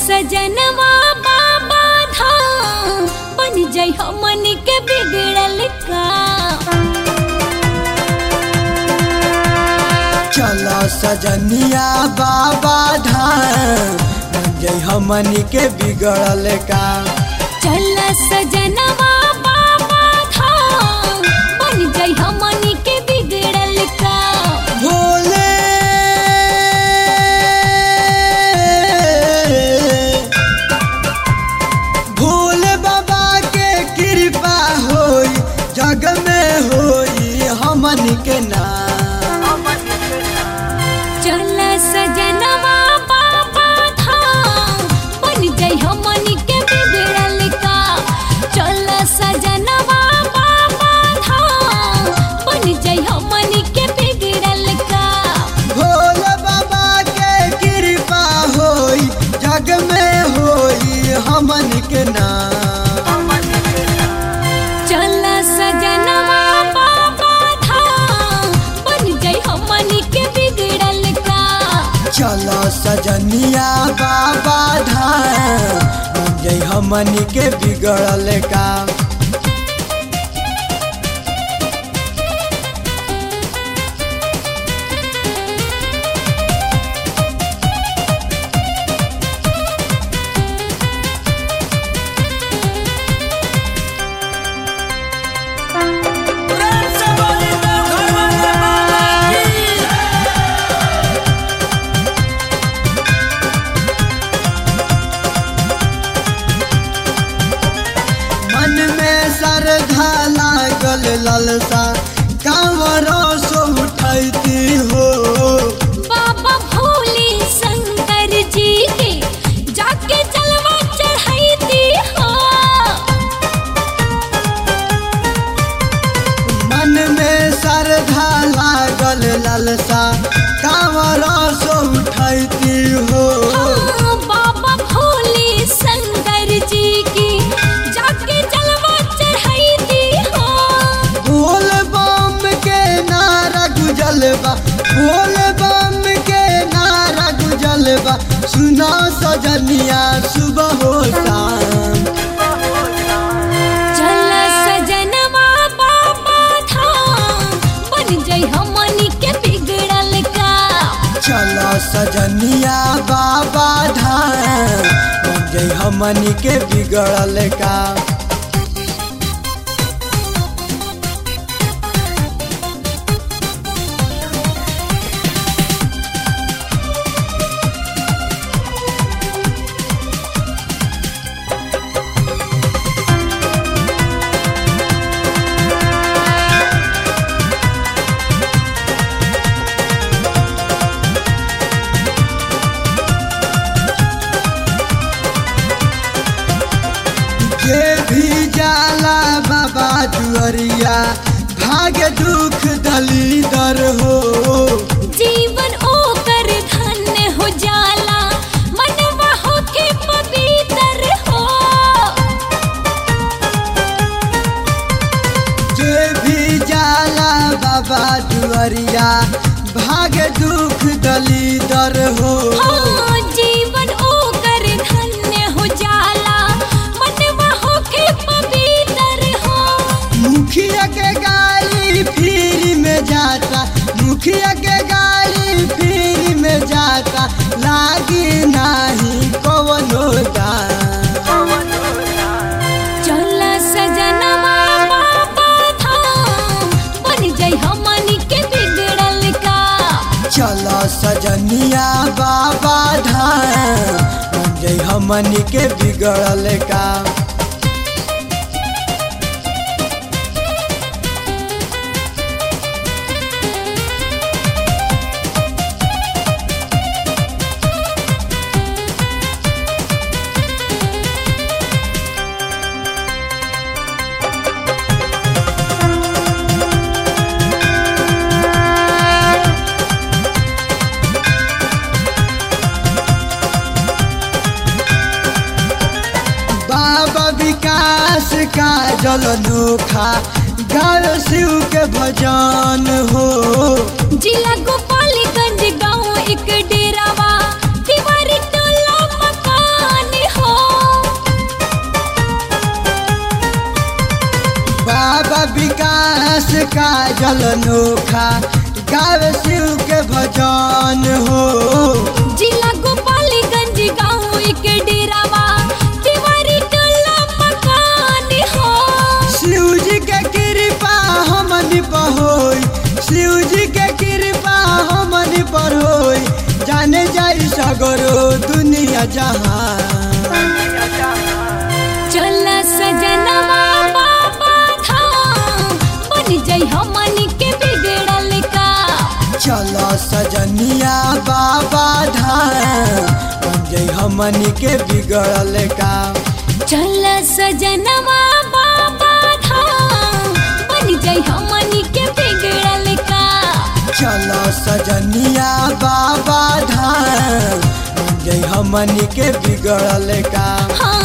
सजनवा बाबा धाम बन जाई हमन के बिगड़ल का चलो सजनिया बाबा धाम बन जई हमनी के बिगड़ल का चल सजनवा बाबा धाम बन जाई हमन के बिगड़ल का भोले भोले बाबा के कृपा होई जग में होई हमन के नाम चल सजनवा बाबा धाम बन जाई हमन के बिगड़ल का चल सजनवा बाबा धाम बन जाई हमन के बिगड़ल का भोले बाबा के कृपा होई जग में होई हमन के नाम चल सजनवा बाबा धाम बन जाई हमन के बिगड़ल का चलो सजनिया बाबा धाम बन जई हमन के बिगड़ल का मन में श्रद्धा लागल ललसा कांवरों सो उठैती हो बाबा भोले शंकर जी के जाके जलवा चढ़ाईती हो मन में श्रद्धा लागल ललसा कांवरों सो उठैती हो हाँ, बाबा भोले शंकर जी की जाके जलवा चढ़ाईती हो बोल बम के नारा गुजलबा बोल बम के नारा गुजलबा सुना सजनिया सुबह हो शाम चल सजनवा बाबा धाम बन जाई हमनी के बिगड़ल का चलो सजनिया बाबा धाम बन जई हमनी के बिगड़ल का जे भी जाला बाबा जुअरिया भाग्य दुख दलीदर हो जीवन ओकर धन्य हो जाला मनवा होके पवित्र हो जे भी जाला बाबा जुअरिया भाग्य दुख दलीदर हो हाँ, जीवन ओकर धन्य हो जाला मनवा होके पवित्र हो मुखिया के गाड़ी फ्री में जाता मुखिया के गाड़ी फ्री में जाता लागी नाही कवनो दाम चल सजनवा बाबा धाम बन जाई हमनी के बिगड़ल का चलो सजनिया बाबा धाम बन जई हमनी के बिगड़ल का बाबा विकास का जल नोखा गायो शिव के भजन हो जिला गोपालगंज गाँव एक डेरावा दीवारी टोला मकान का जल नोखा गावे शिव के भजन हो जिला गोपालीगंज गाँव के डेरावा तिवारी टोला मकान हो शिव जी के कृपा हमनी पर होई शिव जी के कृपा हमनी पर होई जाने जाई सगरो दुनिया जहां चल सजनवा बाबा धाम बन जाई हमनी के बिगड़ल का चलो सजनिया बाबा धाम बन जाई हमनी के बिगड़ल काम चल सजनवा बाबा धाम बन जाई हमनी के बिगड़ल का चलो सजनिया बाबा धाम बन जाई हमनी के बिगड़ल काम हाँ